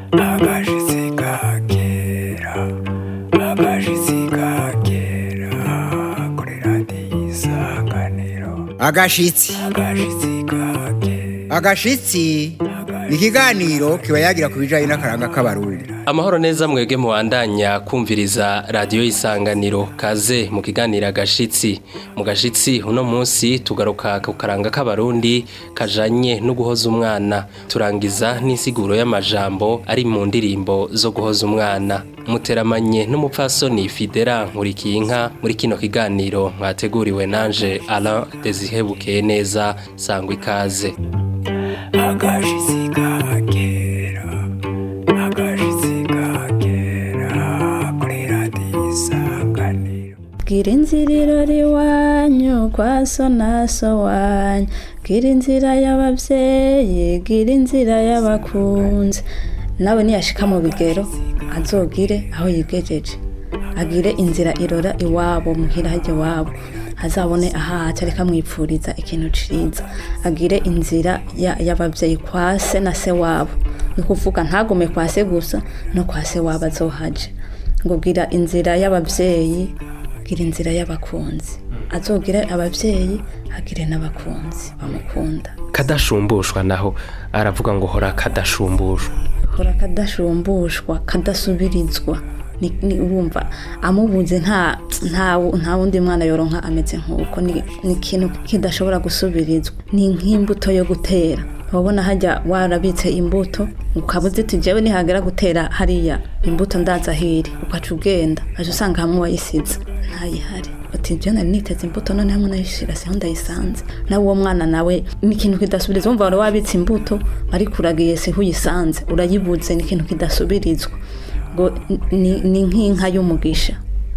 agashitsi kakera agashitsi kakera kuri radiyo isanganiro agashitsi agashitsi kakera agashitsi ni ikiganiro kiba yagira ku bijyanye n'akaranga k'abarundi amahoro neza mwebwe mubandanya kumviriza radiyo isanganiro kaze mu kiganiro agashitsi mu gashitsi uno munsi tugaruka ku karanga k'abarundi kajanye no guhoza umwana turangiza n'insiguro y'amajambo ari mu ndirimbo zo guhoza umwana muteramanye n'umupfasoni fidera nkurikiyinka muri kino kiganiro mwateguriwe nanje alain desihebukeye neza sangwa ikaze agashitsi kakera agashitsi kakera kuri radiyo isanganiro bwira inziriro riwanyu kwa so na so wanyu bwira inzira y'ababyeyi bwira inzira y'abakunzi nawe niyashika mu bigero azogire aho yigejeje agire inzira irora iwabo muhira hajya iwabo azabone ahaca reka mwipfuriza ikintu ciza agire inzira ya- y'abavyeyi kwa se na se wabo ni kuvuga ntagume kwa se gusa no kwa se wabo azohaje ngo gira inzira y'abavyeyi gira inzira y'abakunzi azogire abavyeyi agire n'abakunzi bamukunda kadashumbushwa naho aravuga ngo hora kadashumbushwa hora kadashumbushwa kadasubirizwa ni, ni urumva amubuze nta nta nta wundi mwana yoronka ameze nk'uko ni ni ikintu kidashobora gusubirizwa ni nk'imbuto yo gutera wabona hajya warabitse imbuto ukaba uziti jewe nihagera gutera hariya imbuto ndaza hiri ukaca ugenda aje usanga hamwe wayisize ntayihari ati je nari niteze imbuto none hamwe nayishira siho ndayisanze nawe uwo mwana nawe ni ikintu kidasubiriza wumva wari wabitse imbuto ariko uragiye siho uyisanze urayibuze ni ikintu kidasubirizwa ngo ni- ni nk'inka y'umugisha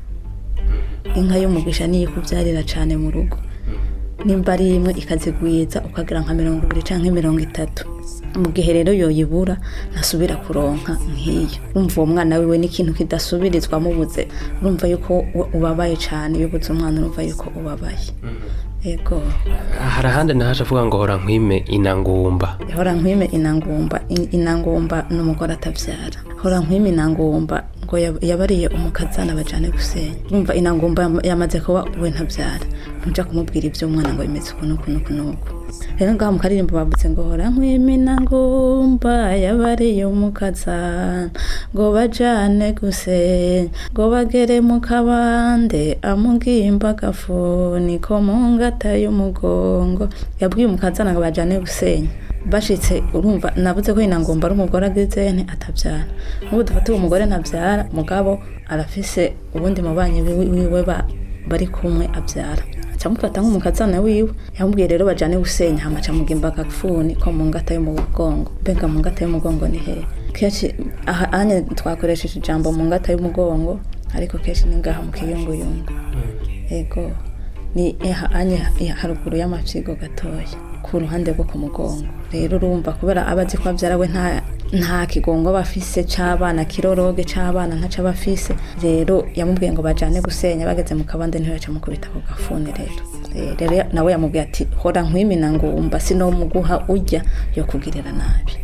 inka y'umugisha niyo ikubyarira cyane mu rugo nimba ari imwe ikazigwiza ukagira nka mirongo ibiri cyangwa mirongo itatu mu gihe rero yoyibura ntasubira kuronka nk'iyo urumva uwo mwana wiwe n'ikintu kidasubirizwa mubuze urumva yuko u- ubabaye cyane iyo ubuze umwana urumva yuko ubabaye yego hari ahandi nahaje avuga ngo hora nkwime inangumba hora nkwime inangumba In- inangumba ni umugore atabyara hora nkwime inangumba ngo yab- yabariye umukazana bajane gusenya urumva inangumba yam- yamaze kuba we ntabyara ntuja kumubwira iby'umwana ngo bimeze uku n'uku n'uku n'uku rero ngaho mu karirimbo bavuze ngo hora nkwime inangumba yabariye umukazana ngo bajane gusenya ngo bagere mu kabande amugimba agafuni ko mu ngata y'umugongo yabwiye umukazana ngo bajane gusenya bashitse urumva nabuze ko inangomba ari umugore agize nti atabyara nk'ubu dufate uwo mugore ntabyara mugabo arafise ubundi mubanyi wiwe wiwe ba- bari kumwe abyara acamufata nk'umukazana wiwe yamubwiye rero bajane gusenya hama acamugimba agafuni ko mu ngata y'umugongo mbega mu ngata y'umugongo ni hehe kenshi aha anye twakoresheje ijambo mu ngata y'umugongo ariko kenshi ni ngaha mu kiyunguyungu ego ni aha anye haruguru y'amapyigo gatoya ku ruhande rwo ku mugongo rero urumva kubera aba azi ko abyara we nta nta kigongo aba afise c'abana kiroroge c'abana ntaco aba afise rero yamubwiye ngo bajane gusenya bageze mu kabande ntibaca mukubita ku gafuni rero Eh, rero nawe yamubwiye ati hora nkwimina ngumba sinomuguha urya yo kugirira nabi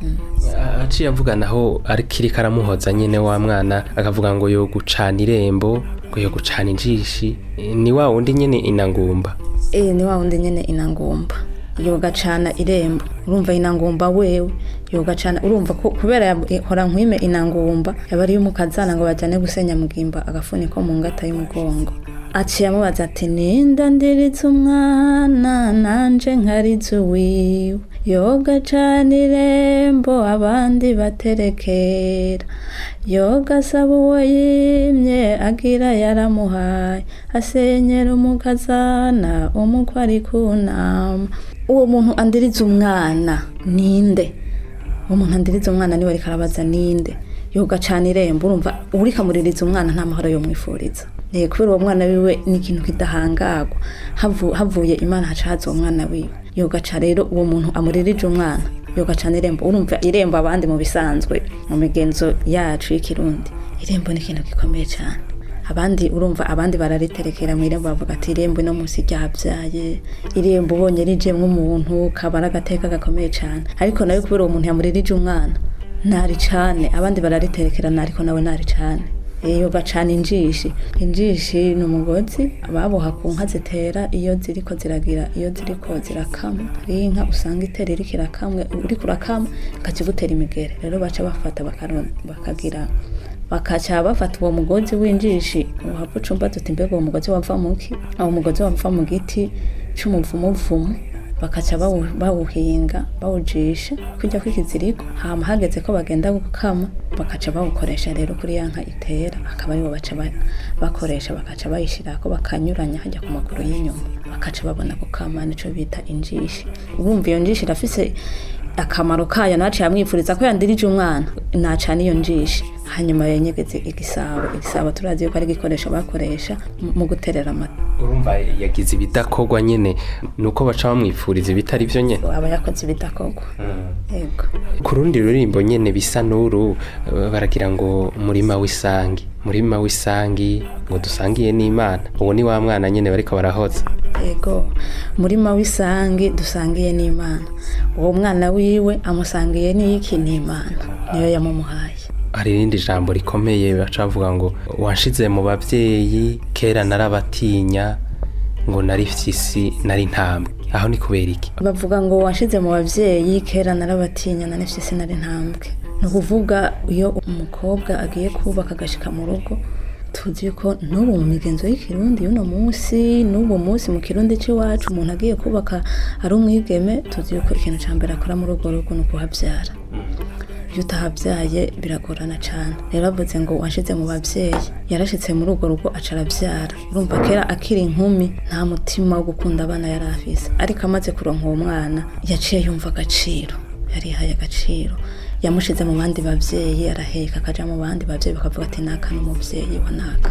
aciye avuga naho ariko iriko aramuhoza nyine wa mwana akavuga ngo yo gucana irembo ngo yo gucana injishi ni wa wundi nyine inangumba Eh, ni wa wundi nyene inangumba yogacana irembo urumva inangumba wewe yogacana urumva ko kubera ya- hora nkwime inangumba yaba ari umukazana ngo bajane gusenya mugimba agafuni ko mu ngata y'umugongo aciye amubaza ati ninda ndiritse umwana nanje nkarize uwiwe yoga cana irembo abandi baterekera yoga asaba uwo yimye agira yaramuhaye asenyera umukazana umukwe ari kunama uwo muntu andiriza umwana ninde uwo muntu andiriza umwana niwe ariko arabaza ninde yoga cana irembo urumva uriko amuririza umwana nta mahoro yomwifuriza Eh, kubera uwo mwana wiwe ni ikintu kidahangagwa Havu- havuye imana haca haza uwo mwana wiwe yogaca rero uwo muntu amuririje umwana yogacana irembo urumva irembo abandi mu bisanzwe mu migenzo yacu y'ikirundi irembo ni ikintu gikomeye cyane abandi urumva abandi barariterekera mu irembo bavuga ati irembo ino munsi ryabyaye irembo ubonye rijemwo umuntu kaba ari agateka gakomeye cyane ariko nawe kubera uwo muntu yamuririje umwana ntari cane abandi barariterekerana ariko nawe ntari cane iyo bacana injishi injishi ni umugozi baboha ku nka zitera iyo ziriko ziragira iyo ziriko zirakama hariho inka usanga itera iriko irakamwe uriko urakama ikakigutera imigere rero baca bafata bakaro- bakagira bakaca bafata uwo mugozi w'injishi uhava ucumba tuti mbega uwo mugozi wava muki uwo mugozi wava mu giti c'umuvumuvumu bakaca bawu- bawuhinga bawujisha kujya kw'ikiziriko hama hageze ko bagenda gukama bakaca bawukoresha rero kuri ya nka itera akaba aribo baca ba- bakoresha bakaca bayishirako bakanyuranya hajya ku maguru y'inyuma bakaca babona gukama nico bita injishi urumva iyo njishi irafise akamaro kayo naciye amwifuriza ko yandirije umwana nacana iyo njishi hanyuma yenyegeze igisabo igisabo turazi yuko ari igikoresho bakoresha mu- mu guterera amata urumva yagize ibidakorwa nyene nuko baca bamwifuriza ibitari vyo nyene aba yakoze ibidakorwa yego ku rundi ruririmbo nyene bisa n'uru eh, baragira ngo murima w'isangi murima w'isangi ngo dusangiye n'imana uwo ni wa mwana nyene bariko barahoza yego murima w'isangi dusangiye n'imana uwo mwana wiwe amusangiye n'iki n'imana niyo yamumuhaye hari irindi jambo rikomeye baca bavuga ngo wanshize mu bavyeyi kera narabatinya ngo nari fyisi nari ntambwe aho ni kubera iki bavuga ngo washize mu babyeyi kera narabatinya na nefise sinari ntambwe ni ukuvuga iyo umukobwa agiye kubaka agashika mu rugo tuzi ko n'ubu mu migenzo y'ikirundi y'uno munsi n'ubu munsi mu kirundi cy'iwacu umuntu agiye kubaka ari umwigeme tuzi yuko ikintu cya mbere akora muri urwo rugo ni ukuhabyara iyo utahabyaye biragorana cyane rero bavuze ngo washize mu babyeyi yarashitse muri urwo rugo aca arabyara urumva kera akiri inkumi nta mutima wo gukunda abana yari afise ariko amaze kuronka uwo mwana yaciye yumva agaciro yarihaye agaciro yamushize mu bandi babyeyi araheka akaja mu bandi babyeyi bakavuga ati naka n'umubyeyi wa naka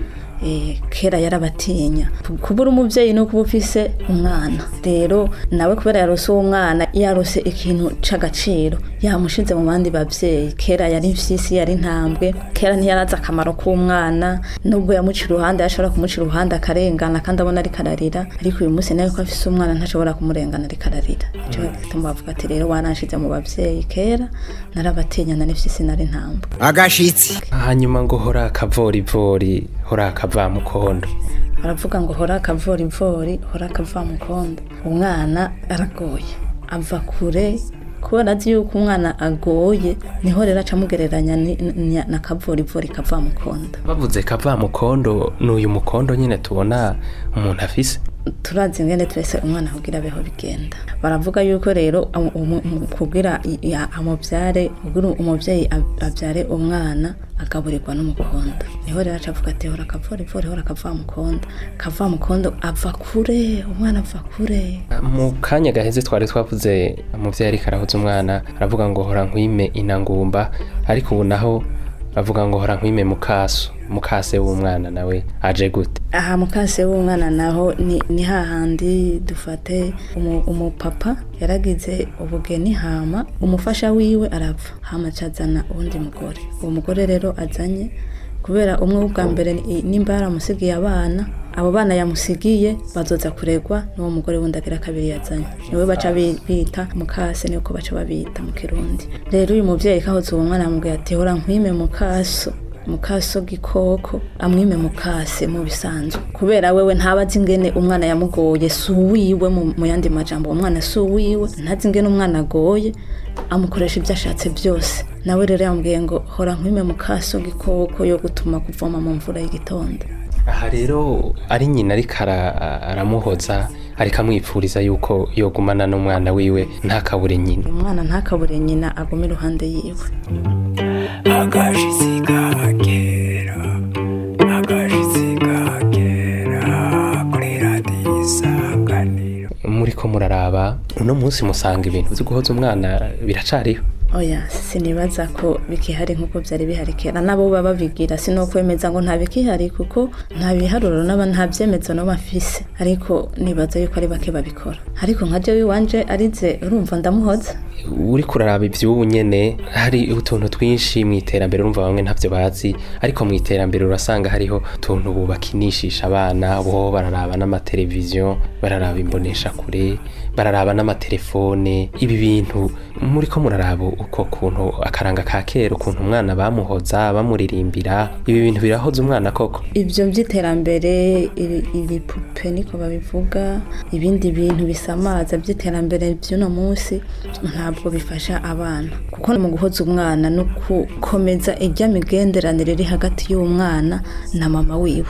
Eh, kera yarabatinya kubura umubyeyi no kuba ufise umwana rero nawe kubera yarose uwo mwana yarose ikintu c'agaciro yamushize mu bandi babyeyi kera yari mfyisi yari ntambwe kera ntiyarazi akamaro k'umwana nubwo yamuca iruhande yashobora kumuca iruhande akarengana kandi abona ariko ararira ariko uyu munsi nawe ko afise umwana ntashobora kumurengana ariko ararira nico gituma bavuga ati rero wananshize mu babyeyi kera narabatinya nari mfyisi nari ntambwe agashitsi hanyuma ngo hora akavorivori hora akavamukondo baravuga ngo hora akavorivori hora akavamukondo umwana aragoye ava kure kubera azi yuko umwana agoye niho rero aca amugereranya ni- ni- na kavorivori kavamukondo bavuze kavamukondo ni uyu mukondo nyine tubona umuntu afise turazi ngene twese umwana kugira abeho bigenda baravuga yuko rero amu- umu- umu- kugira i- i- amubyare kugira umubyeyi ab- abyare umwana agaburirwa n'umukondo niho rero aca avuga ati hora akavorivori hora akavamukondo kavamukondo ava kure umwana ava kure mu kanya gaheze twari twavuze umubyeyi ariko arahuza umwana aravuga ngo hora nkwime inangumba ariko ubu naho bavuga ngo hora nkwime mukaso mukase w'umwana nawe aje gute aha mukase w'umwana naho ni, ni hahandi dufate umu- umupapa yaragize ubugeni hama umufasha wiwe arapfa hama acazana uwundi mugore uwo mugore rero azanye kubera umwe w'ubwa mbere ni- nimba yaramusigiye abana abo bana yamusigiye bazoza kuregwa n'uwo mugore wundi agira kabiri yazanye niwe baca bi- bita mukase niko baca babita mu kirundi rero uyu muvyeyi kahoze uwo mwana yamubwiye ati hora nkwime mukaso mukaso gikoko amwime mukase mu bisanzwe kubera wewe ntabazi ingene umwana yamugoye si uwiwe mu mu yandi majambo uwo mwana si uwiwe ntazi ingene umwana agoye amukoresha ibyo ashatse byose nawe rero yamubwiye ngo hora nkwime mukaso gikoko yo gutuma kuvoma mu mvura y'igitondo aha rero ari nyina ariko ara- aramuhoza ariko amwipfuriza yuko yogumana n'umwana wiwe ntakabure nyina umwana ntakabure nyina agume iruhande yiwe agashitsi kagera agashitsi kagera kuri radiyo isanganiro muriko muraraba uno munsi musanga ibintu byo guhoza umwana biracariho oya sinibaza ko bikihari nk'uko byari bihari kera nabo baba babigira si no kwemeza ngo nta bikihari kuko nta biharuro n'aba nta byemezo no bafise ariko nibaza yuko ari bake babikora ariko nka jewe iwanje arize urumva ndamuhoza uri kuraraba iby'ubu nyene hari utuntu twinshi mu iterambere urumva bamwe ntavyo bazi ariko mu iterambere urasanga hariho utuntu bubakinishisha abana bo bararaba n'amateleviziyo bararaba imbonesha kure bararaba n'amatelefone ibi bintu muri ko muraraba uko kuntu akaranga ka kera ukuntu umwana bamuhoza bamuririmbira ibi bintu birahoza umwana koko ibyo by'iterambere ibi- ibipupe niko babivuga ibindi bintu bisamaza by'iterambere by'uno munsi ntabwo bifasha abana kuko mu guhoza umwana no gukomeza ijya migenderanire iri hagati y'umwana na mama wiwe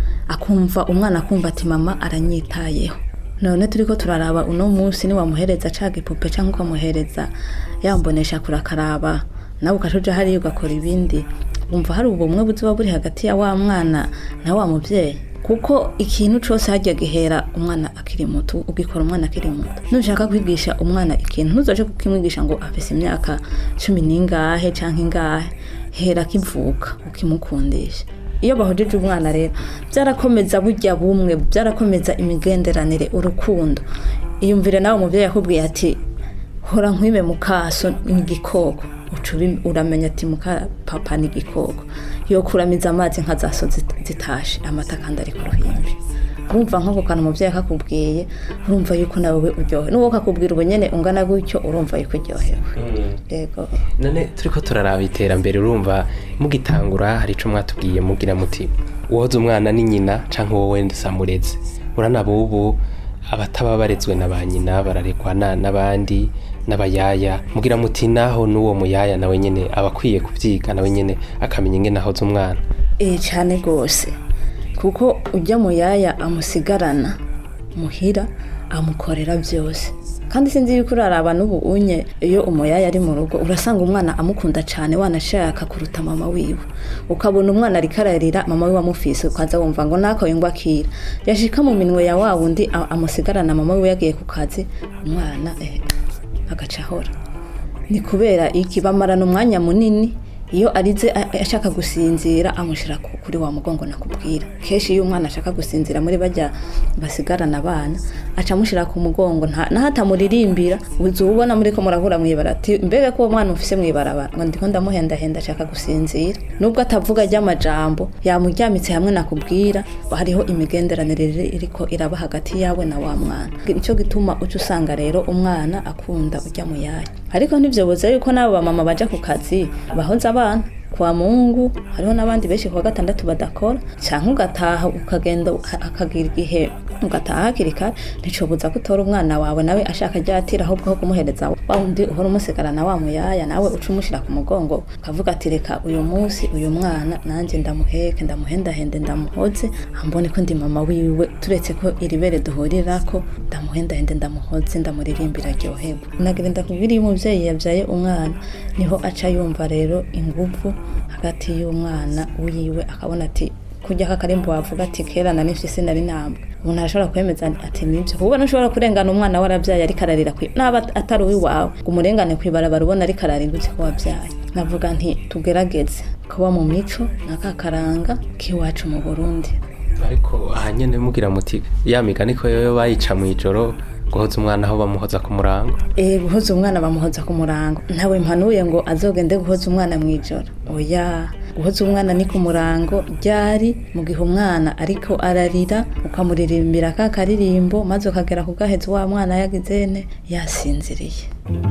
akumva umwana akumva ati mama aranyitayeho none turi ko turaraba uno munsi niwamuhereza ca gipupe cyangwa ukamuhereza yambonesha kurakaraba nawe ukacuja hariya ugakora ibindi wumva hari ubumwe buzoba buri hagati ya wa mwana na wa mubyeyi kuko ikintu cyose hajya gihera umwana akiri muto ugikora umwana akiri muto nushaka kwigisha umwana ikintu ntuzoje kukimwigisha ngo afise imyaka cumi n'ingahe cyangwa ingahe hera akivuka ukimukundisha iyo bahojeje umwana rero byarakomeza burya bumwe byarakomeza imigenderanire urukundo iyumvire nawe umubyeyi yakubwiye ati hora nkwime mu kaso ni igikoko uca ubi- uramenya ati muka papa ni igikoko yo kuramiza amazi nka za so zit- zitashe amata kandi ari ku ruhimbi urumva nk'ako kantu umubyeyi akakubwiye urumva yuko nawe uryohewe n'uwo kakubwira ubu nyene ungana gutyo urumva yuko uryohewe yego none turi ko turaraba iterambere urumva mugitangura hari icyo mwatubwiye mugira muti uwoza umwana ni nyina cyangwa wowe nsamureze uranaba ubu abataba barezwe na ba nyina bararekwa na- n'abandi n'abayaya mugira muti naho n'uwo muyaya nawe nyine aba akwiye kubyiga nawe nyine akamenya ingene ahoza umwana Eh cyane rwose kuko ujya mu yaya amusigarana muhira amukorera byose kandi sinzi yuko uraraba n'ubu unye iyo umuyaya ari mu rugo urasanga umwana amukunda cyane wanashaka kuruta mama wiwe ukabona umwana ariko ararira mama wiwe amufise ukaza wumva ngo nakawe ngo akira yashika mu minwe ya wa wundi a- amusigarana mama wiwe yagiye ku kazi umwana eh, agaca ahora ni kubera iki bamarana umwanya munini iyo arize a- ashaka gusinzira amushyira ku- kuri wa mugongo nakubwira kenshi iyo umwana ashaka gusinzira muri bajya basigarana abana aca amushyira ku mugongo nta- naho atamuririmbira uzi ubona muri ko murahura mwibara ati mbega ko uwo mwana ufise mwibarabara ngo ndiko ndamuhendahenda ashaka gusinzira nubwo atavuga ry'amajambo yamuryamitse hamwe nakubwira hariho imigenderanire iri- iriko iraba hagati yawe na wa mwana nicyo gituma uca usanga rero umwana akunda ujya mu yaya ariko ntibyoboze yuko n'abo bamama baja ku kazi bahoza abana kwa mungu hariho n'abandi benshi kuwa gatandatu badakora cyangwa ugataha ukagenda uka- hakagira igihe ugataha hakiri kare nticobuza ko utora umwana wawe nawe ashaka ryatira ahubwo aho kumuhereza wa wundi uhora umusigarana wa muyaya nawe uca umushyira ku mugongo ukavuga ati reka uyu munsi uyu mwana nanjye ndamuheke ndamuhendahende ndamuhoze ambone ko ndi mama wiwe turetse ko iri bere duhurirako ndamuhendahende ndamuhoze ndamuririmbira aryoherwa nagira ndakubwira iyo umubyeyi yabyaye umwana niho aca yumva rero inguvu hagati y'umwana wiwe akabona ati kujya kakarimbo wavuga ati kera na nifise sinari nambwe umuntu arashobora kwemeza ati nibyo kuko ntushobora kurengana umwana warabyaye ariko ararira kwi naba atari uwiwawe ngo umurengane kwibarabara ubona ariko ararira uzi ko wabyaye navuga nti tugerageze kuba mu mico n'akakaranga k'iwacu mu burundi ariko aha nyine mugira muti ya migani ko yoyo bayica mu ijoro guhoza umwana aho bamuhoza ku murango Eh guhoza umwana bamuhoza ku murango ntawe mpanuye ngo azogende guhoza umwana mu ijoro oya guhoza umwana ni ku murango ryari mu gihe umwana ariko ararira ukamuririmbira ka karirimbo maze ukagera ku gahezi wa mwana yagizene yasinziriye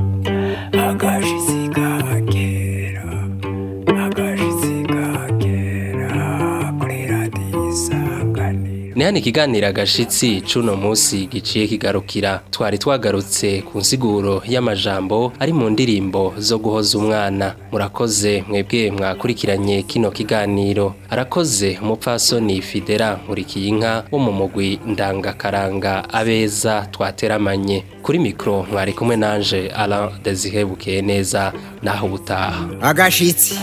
agashitsi ka kera agashitsi ka kera kuri radiyo isanganiro ni hano ikiganiro agashitsi c'uno munsi giciye kigarukira twari twagarutse ku nsiguro y'amajambo ari mu ndirimbo zo guhoza umwana murakoze mwebwe mwakurikiranye kino kiganiro arakoze umupfasoni fidera nkurikiyinka wo mu mugwi ndangakaranga abeza twateramanye kuri mikoro mwari kumwe nanje Alain Desire bukeye neza naho ubutaha agashitsi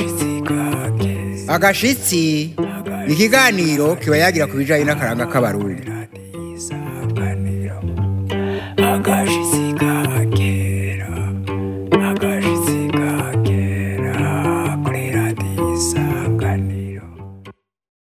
agashitsi ni ikiganiro kiba yagira ku bijyanye n'akaranga k'abarundi agashitsi ka